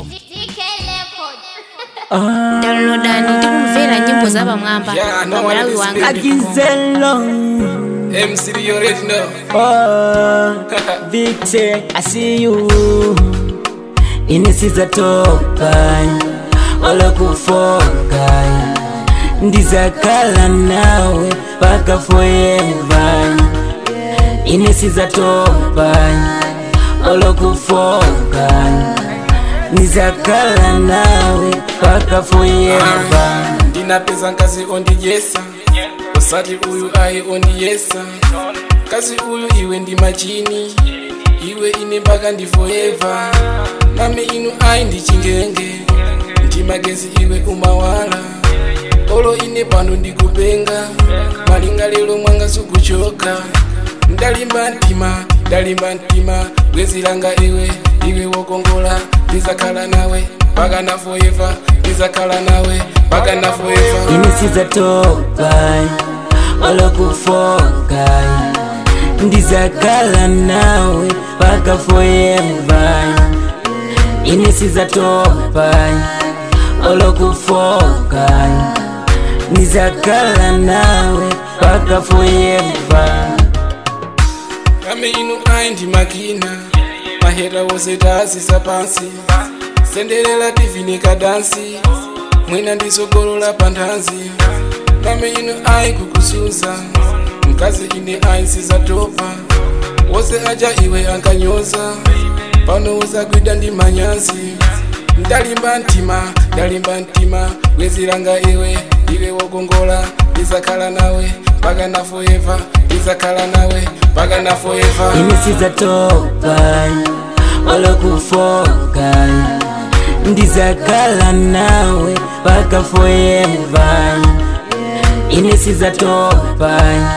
downloadani tikumvera nyimbo za pamwamba Yeah, no pamalawi one wanga is Akizelo MC you already know. oh, Victor, I see you inisiza topa olokufoka ndizakala nawe paka forever inisiza topa olokufoka ndizakala nawe paka forever ndinapeza nkazi ondiyesa usati uyu ayi ondiyesa kazi uyu iwe ndi machini iwe ine mpaka ndi forever nami inu ayi ndi chingenge ndi magezi iwe umawala olo ine pano ndikupenga malinga lero mwanga sukuchoka ndalimba mtima ndalimba mtima bwezi langa iwe iwe wokongola ndizakhala nawe mpaka na forever ndizakhala nawe mpaka na forever inisiza topa olokufoka ndizakala nawe paka forever inisiza topa olokufoka ndizakala nawe paka forever kame inu ayi ndi makina mahera wose taasisa pansi senderera tivinika dansi mwina ndisogolola pa nthanzi kame inu ayi kukusuza mkazi ine ayi sizatopa wose aja iwe ankanyoza pano uzagwida ndi manyazi ndalimba mtima ndalimba mtima bwezi langa iwe iwe wokongola ndizakhala nawe mpaka na forever ndizakhala nawe mpaka na forever inisiza topa olokufoka ndizakala nawe paka forever inisiza topa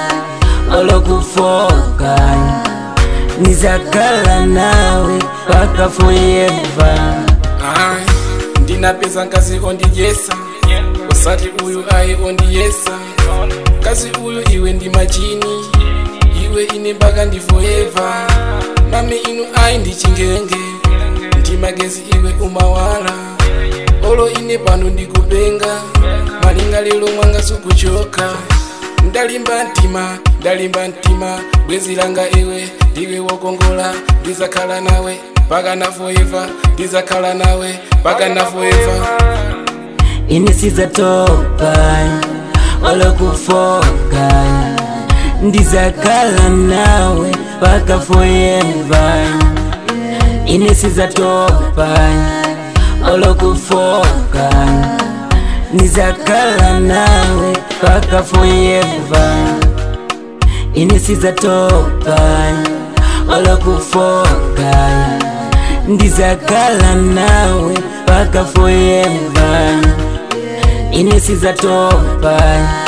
olokufoka ndizakala nawe paka forever Ayi, ndinapeza nkazi ondiyesa usati uyu ayi ondiyesa kazi uyu iwe ndi machini iwe ine mpaka ndi forever nami inu ayi ndi chingenge ndi magezi iwe umawala olo ine pano ndikupenga malinga lero mwanga sukuchoka ndalimba mtima ndalimba mtima bwezi langa iwe ndiwe wokongola ndizakhala nawe mpaka na forever ndizakhala nawe mpaka na forever inisiza topa olokufoka ndizakala nawe paka forever inisiza topa olokufoka ndizakala nawe paka forever inisiza topa olokufoka ndizakala nawe paka forever inisiza topa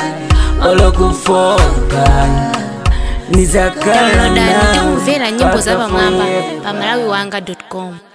olokufoka ndizakala downloadani nawe tikumvera nyimbo za paka pamwamba forever. pamalawi wanga com